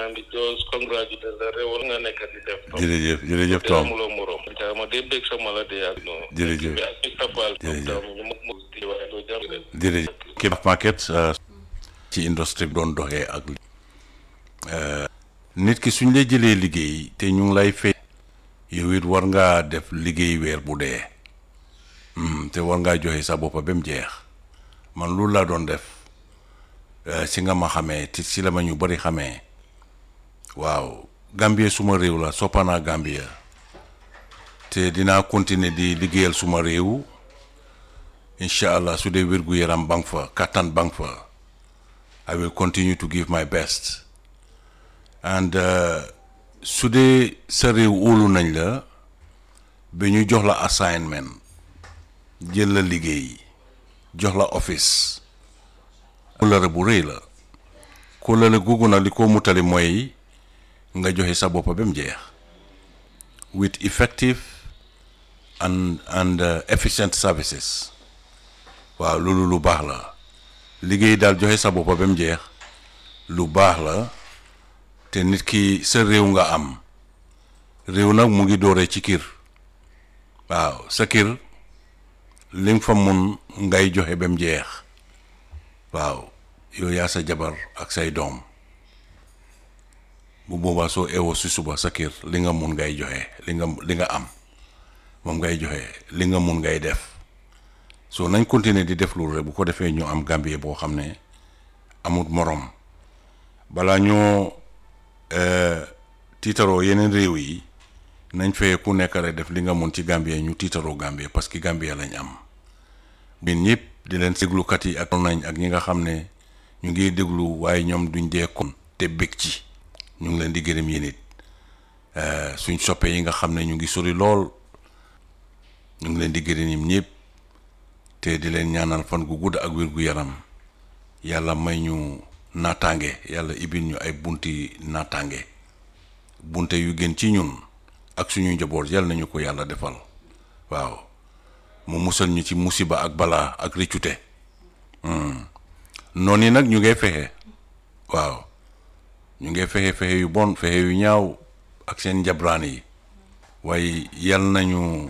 maa ngi just congratulate la réewal nga nekk di def. jërëjëf jërëjëf Tom amuloo morom. ma dee bég sama la dee ak noonu. jërëjëf ak Mr Fall. jërëjëf ñu mu mu di waaye doo jàpp de. jërëjëf Kebab Market ci industrie bi doon doxee ak nit ki suñ lay jëlee liggéey te ñu ngi lay fay yow it war ngaa def liggéey weer bu dee te war ngaa joxe sa boppa ba mu jeex man loolu laa doon def si nga ma xamee te si la ma ñu bari xamee waaw Gambie suma réew la soppanaa Gambie te dinaa continuer di liggéeyal suma réew incha allah su dee wér gu yaram bank fa kattan bank fa I will continue to give my best and su dee sa réew óolu nañ la ba ñu jox la assignment jël la liggéey jox la office kóllëre bu rëy la kóllëre googu nag li ko mutali mooy nga joxe sa bopp ba mu jeex with effective and and efficient services waaw loolu lu baax la liggéey daal joxe sa bopp ba mu jeex lu baax la te nit ki sa réew nga am réew nag mu ngi dooree ci kër waaw sa kër li nga fa mun ngay joxe ba mu jeex waaw yow yaa sa jabar ak say doom bu boobaa soo eewoo si suba sa kër li nga mun ngay joxe li nga li nga am moom ngay joxe li nga mun ngay def so nañ continuer di def loolu rek bu ko defee ñu am Gambie boo xam ne amut morom balaa ñoo tiitaroo yeneen réew yi nañ fee ku nekk rek def li nga mun ci Gambie ñu tiitaroo Gambie parce que Gambie lañ am ñun ñëpp di leen déglukat yi ak nañ ak ñi nga xam ne ñu ngi déglu waaye ñoom duñ dee kon te bég ci ñu ngi leen di gërëm yéen it suñ soppe yi nga xam ne ñu ngi sori lool ñu ngi leen di gërëm ñim ñëpp te di leen ñaanal fan gu gudd ak wér gu yaram yàlla may ñu naataange yàlla ibil ñu ay bunti naataange bunte yu gën ci ñun ak suñu njaboot yàlla nañu ko yàlla defal waaw mu musal ñu ci musiba ak balaa ak rëccute noonu yi nag ñu ngay fexe waaw ñu ngay fexe fexe yu bon fexe yu ñaaw ak seen njabraan yi waaye yal nañu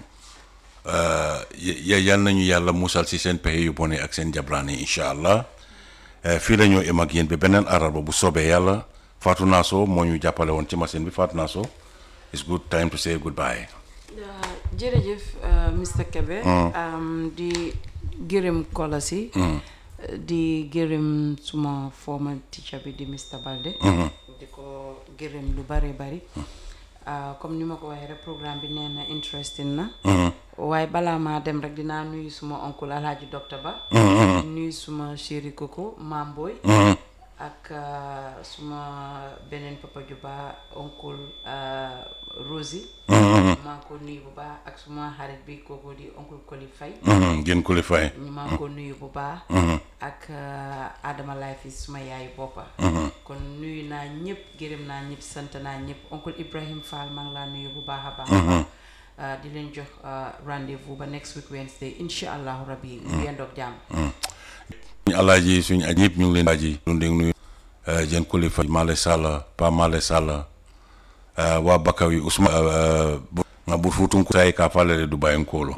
yal nañu yàlla musal si seen pexe yu bon yi ak seen njabraan yi incha allah fii la ñoo em ak yéen ba beneen araba bu soobee yàlla Fatou Nasso moo ñu jàppale woon ci machine bi Fatou Nasso it's good time to say goodbye. jërëjëf Mr Kebe di gërëm kola si di gërëm suma former teacher bi di Mr Balde di ko gërëm lu bari bari comme ni ma ko waxee rek programme bi nee na interesting na waaye balaa maa dem rek dinaa nuyu suma oncle alhaji docteur ba nuyu suma chéri koko maam Boy ak suma beneen papa ju baax oncle Rosie maa ngi ko nuyu bu baax ak suma xarit bi kooku di oncle Koli Faye gën Koli Faye maa ngi ko nuyu bu baax ak Adama Life suma yaayu boppa kon nuyu naa ñëpp gërëm naa ñëpp sant naa ñëpp oncle Ibrahim Fall maa ngi laa nuyu bu baax a baax di leen jox rendez-vous ba next week Wednesday incha allahu rabbi yendoog jàmm suñu alaaji suñu aj ñëpp ñu ngi leen aji lu ndég nuyu jën Koli Faye Male Sall Pa Male Sall waa Bakaw yi Ousmane nga bur futunku sayi ka falere dubayinkolu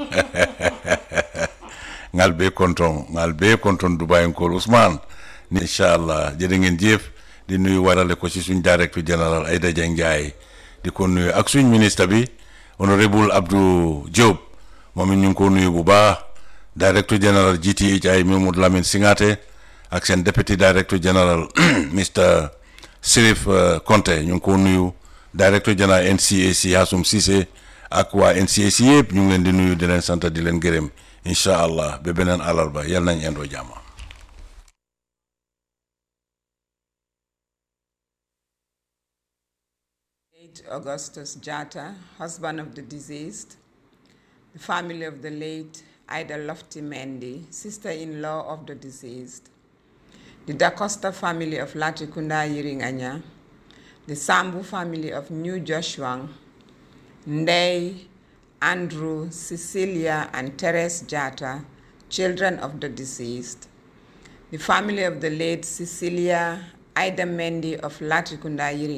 ngal be konton ngal be konton dubayinkolu Ousmane ni inchallah jërë ngeen jëf di nuyu warale ko ci suñ directeur général Aïda Dieng Ndiaye di ko nuyu ak suñ ministre bi honorable Abdou Diop moom it ñu ngi ko nuyu bu baax directeur général GTHI Mamadou Lamine Singate ak seen deputy directeur général Mr Sirif Konte ñu ngi ko nuyu directeur général NCAC Hassoum Cissé ak waa NCAC yëpp ñu ngi leen di nuyu di leen sant di leen gërëm incha allah ba beneen àllarba yal nañ indoo jàmm. Augustus Jata, husband of the deceased, the family of the late Ida Lofty Mendy, sister-in-law of the deceased, the DaCosta family of Latikunda Yiringanya, the Sambu family of New Joshua, Ndei, Andrew, Cecilia, and Teres Jata, children of the deceased, the family of the late Cecilia Ida Mendy of Latikunda Yiringanya,